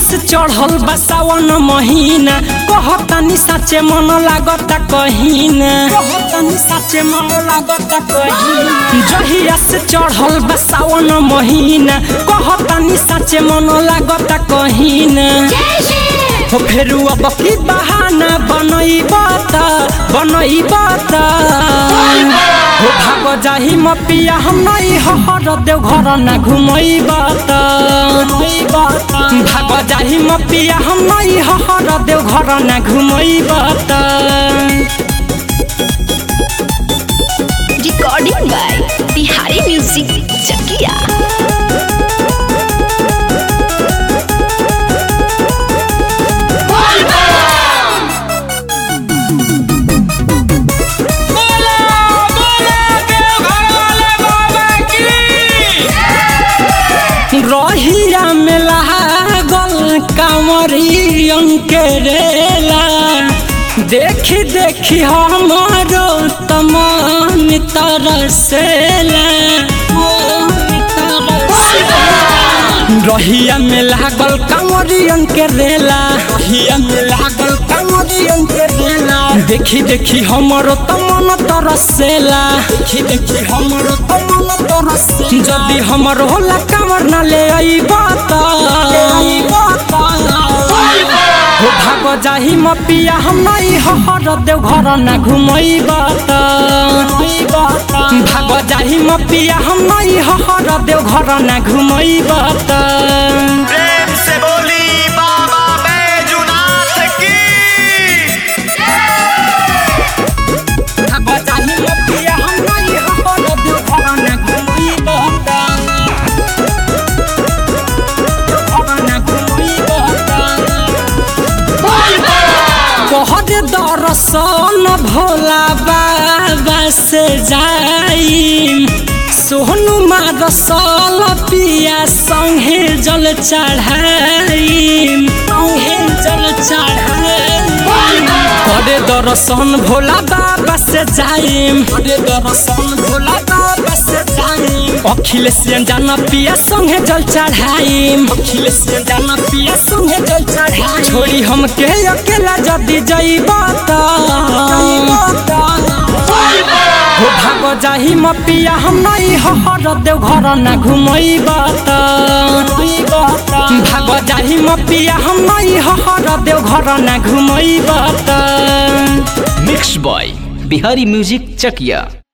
से चढ़ल बा सावन महीना कहतानी साचे मन लागता कहीना कहतानी साचे मन लागता कहीना जहिया से चढ़ल बा सावन महीना कहतानी साचे मन लागता कहीना हो फेरू अब की बहाना बनैबा त बनैबा त हो भाग जाही मपिया हम नहीं हर देव घर ना घुमैबा त भाग जाही मपिया हम नहीं हर देव घर ना घुमैबा त recording by Bihari music Chakiya रहिया में लागल कांवरियन के रेला देखी देखी हमारो तमान तरसेला रहिया में लागल कांवरियन के रेला रहिया में लागल कांवरियन के रेला देखी देखी हमरो तमन तरसेला देखी देखी हमरो तमन तरसेला जदी हमरो होला कांवर ना ले आईबा त हो भाग जाही मपिया हम नहीं हर देव घर ना घुमैबा त भाग जाही मपिया हम नहीं हर देव घर ना घुमैबा त प्रेम से बोली बाबा बैजुनाथ की भाग जाही मपिया हम नहीं हर देव घर ना घुमैबा त घर ना घुमैबा त कहर दरसन भोला बाबा से जाई सोहनु मारसल पिया संगे जल चढ़ाई संगे जल चढ़ाई करे दर्शन भोला बाबा से जाई करे दर्शन भोला बाबा से जाई अखिलेश जान पिया संगे जल चढ़ाई अखिलेश जान पिया संगे जल चढ़ाई छोड़ी हम के अकेला जदी जइबा त हो भाग जाही मपिया हम नहीं हर देव घर ना घुमैबा त भाग जाही मपिया हम नहीं हर देव घर ना घुमैबा त मिक्स बॉय बिहारी म्यूजिक चकिया